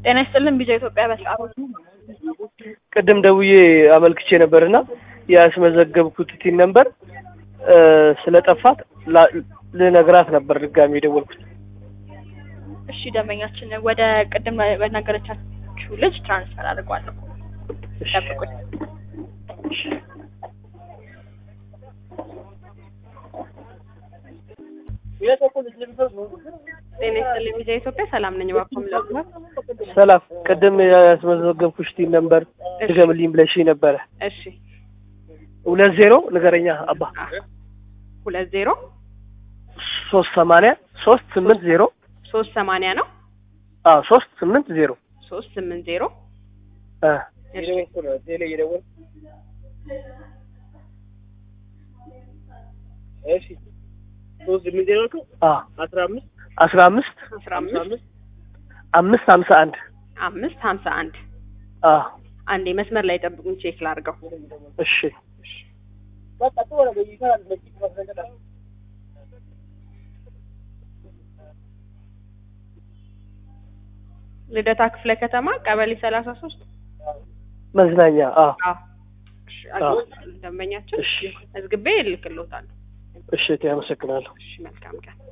ጤና ይስጥልን ቢጃ ኢትዮጵያ በሰዓቱ ቅድም ደውዬ አመልክቼ ነበርና ያስመዘገብኩት ቲን ነበር ስለጠፋት ላ- ልነግራት ነበር ድጋሚ የደወልኩት። እሺ ደንበኛችን ወደ ቅድም በነገረቻችሁ ልጅ ትራንስፈር አድርጓለሁ እሺ። ጠብቁኝ ጤና ይስጥልን ቢጃ ኢትዮጵያ ሰላም ነኝ እባክዎ ምን ሰላም፣ ቅድም ያስመዘገብኩሽ ቲን ነበር ድገምልኝ ብለሽኝ ነበረ። እሺ ሁለት ዜሮ ንገረኛ አባ ሁለት ዜሮ ሶስት ሰማንያ ሶስት ስምንት ዜሮ ሶስት ሰማንያ ነው አዎ ሶስት ስምንት ዜሮ ሶስት ስምንት ዜሮ አ እሺ አ አስራ አምስት አስራ አምስት አምስት ሀምሳ አንድ አምስት ሀምሳ አንድ አ አንዴ መስመር ላይ ጠብቁኝ ቼክ ላድርገው እሺ ልደታ ክፍለ ከተማ ቀበሌ ሰላሳ ሶስት መዝናኛ አ እሺ አግኝቻለሁ። ደንበኛችን እሺ መዝግቤ እልክልዎታለሁ እሺ እቴ አመሰግናለሁ። እሺ መልካም ቀን